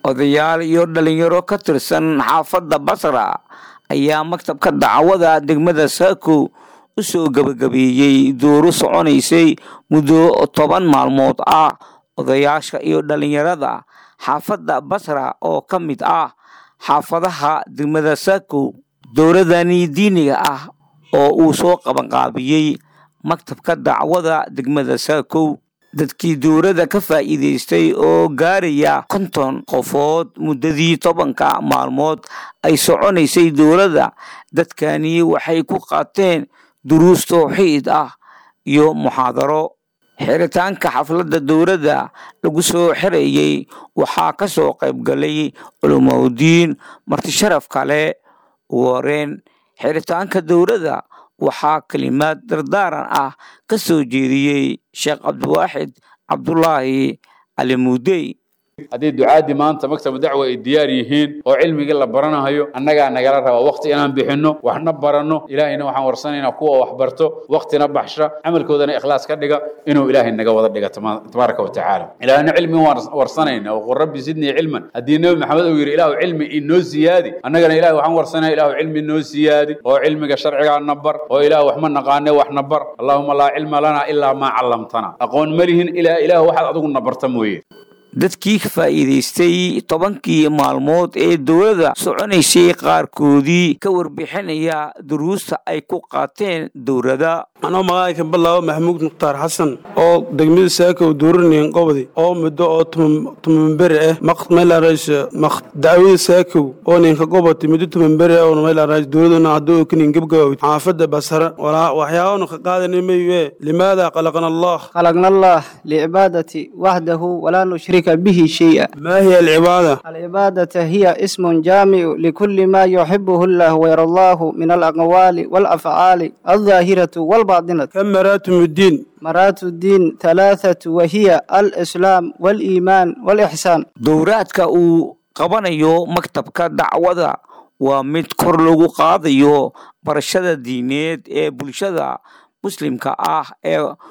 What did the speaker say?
odayaal iyo dhalinyaro ka tirsan xaafadda basra ayaa maktabka dacwada degmada saako u soo gebagabeeyey duuro soconaysay muddo toban maalmood ah odayaasha iyo dhalinyarada xaafadda basra oo ka mid ah xaafadaha degmada saako dowladani diiniga ah oo uu soo qabanqaabiyey maktabka dacwada degmada saakow dadkii dowladda ka faa'iidaystay oo gaaraya konton qofood muddadii tobanka maalmood ay soconaysay dowladda dadkani waxay ku qaateen duruus tawxiid ah iyo muxaadaro xiritaanka xafladda dowladda lagu soo xirayey waxaa ka soo qayb galay culumaudiin martisharaf kale ugu horeen xiritaanka dowladda waxaa kelimaad dardaaran ah ka soo jeediyey sheekh cabdiwaaxid cabdulaahi cali muudey haddii ducaadii maanta maktabu dacwa ay diyaar yihiin oo cilmigii la baranahayo annagaa nagala rabaa waqti inaan bixinno waxna baranno ilaahayna waxaan warsanaynaa kuwa wax barto waqtina baxsha camalkoodana ikhlaas ka dhiga inuu ilaahay naga wada dhiga tabaaraka wa tacaala ilaahna cilmi waan warsanayna oo qul rabbi sidnii cilman haddii nebi maxamed uu yidhi ilaahu cilmi inoo siyaadi annagana ilahay waxaan warsanaya ilaahu cilmi inoo siyaadi oo cilmiga sharcigaa na bar oo ilaah wax ma naqaane wax na bar allaahuma laa cilma lana ilaa maa callamtana aqoon ma lihin ilaa ilaah waxaad adigu na barta mooye dadkii ka faa'iidaystay tobankii maalmood ee dowladda soconaysay qaarkoodii ka warbixinaya duruusta ay ku qaateen dowladda anoo magacayka ballaawo maxamuud mukhtaar xasan oo degmada saakow duuranayn qobdi oo muddo oo tumanberi ah maylaarays dacwada saakow oo ninka qobati muddo tumanberi ah oo maylaarays dowladuna hadduu kanin gebgabow xaafadda basara walaa waxyaabanu ka qaadanay maye limaada qalaqna allah خلقنا الله لعبادة وحده ولا نشرك به شيئا ما هي العبادة العبادة هي اسم جامع لكل ما يحبه الله ويرضاه من الأقوال والأفعال الظاهرة والباطنة كم مراتب الدين مرات الدين ثلاثة وهي الإسلام والإيمان والإحسان dowraadka uu qabanayo maktabka dacwada waa mid kor lagu qaadayo barashada diineed ee bulshada muslimka ah ee